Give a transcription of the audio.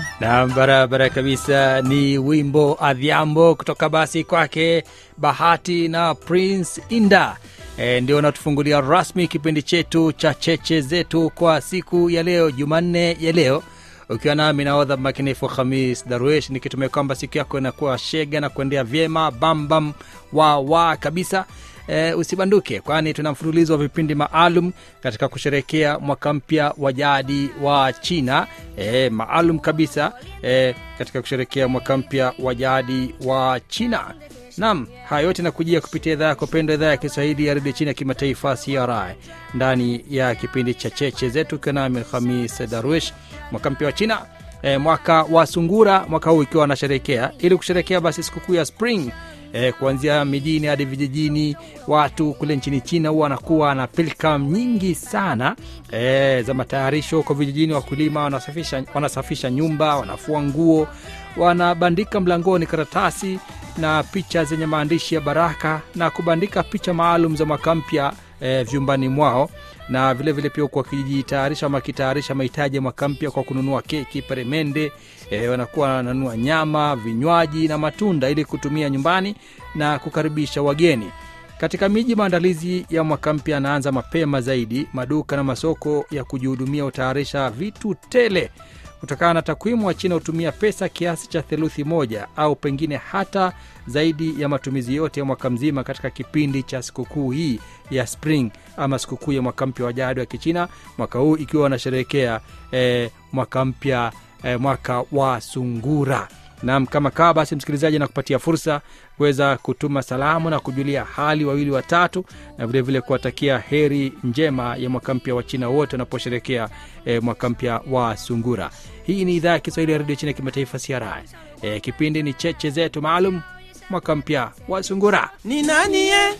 na barabara kabisa ni wimbo adhiambo kutoka basi kwake bahati na prince inda e, ndio natufungulia rasmi kipindi chetu cha cheche zetu kwa siku ya leo jumanne ya leo ukiwa nami naodha makinifu hamis darwesh nikitumia kwamba siku yako inakuwa shega na kuendea vyema bambam wa wa kabisa e, usibanduke kwani tuna mfululizo wa vipindi maalum katika kusherekea mwaka mpya wa jadi wa china e, maalum kabisa e, katika kusherekea mwaka mpya wa jadi wa china nam haya yote nakujia kupitia idhaa yako pendwa idhaa ya kiswahili ya redio chini ya kimataifa cri ndani ya kipindi cha cheche zetu ukiwa nami hamis darwish mwaka mpya wa china e, mwaka wa sungura mwaka huu ikiwa wanasherekea ili kusherekea basi sikukuu ya spring e, kuanzia mijini hadi vijijini watu kule nchini china huwa wanakuwa na pilkam nyingi sana e, za matayarisho huko vijijini wakulima wanasafisha, wanasafisha nyumba wanafua nguo wanabandika mlangoni karatasi na picha zenye maandishi ya baraka na kubandika picha maalum za mwaka mpya e, vyumbani mwao na vile vile pia huku wakijitayarisha ama wakitayarisha mahitaji ya mwaka mpya kwa kununua keki peremende e, wanakuwa wananunua nyama vinywaji na matunda ili kutumia nyumbani na kukaribisha wageni katika miji maandalizi ya mwaka mpya yanaanza mapema zaidi maduka na masoko ya kujihudumia hutayarisha vitu tele kutokana na takwimu wa china hutumia pesa kiasi cha theluthi moja au pengine hata zaidi ya matumizi yote ya mwaka mzima katika kipindi cha sikukuu hii ya spring ama sikukuu ya mwaka mpya wa jadi wa kichina mwaka huu ikiwa wanasherehekea eh, mwaka mpya eh, mwaka wa sungura nam kama kaa basi msikilizaji nakupatia fursa kuweza kutuma salamu na kujulia hali wawili watatu na vilevile kuwatakia heri njema ya mwaka mpya wa china wote wanaposherekea e, mwaka mpya wa sungura hii ni idhaa ya kiswahili ya redio china ya kimataifa cri e, kipindi ni cheche zetu maalum mwaka mpya wa sungura ni nani ye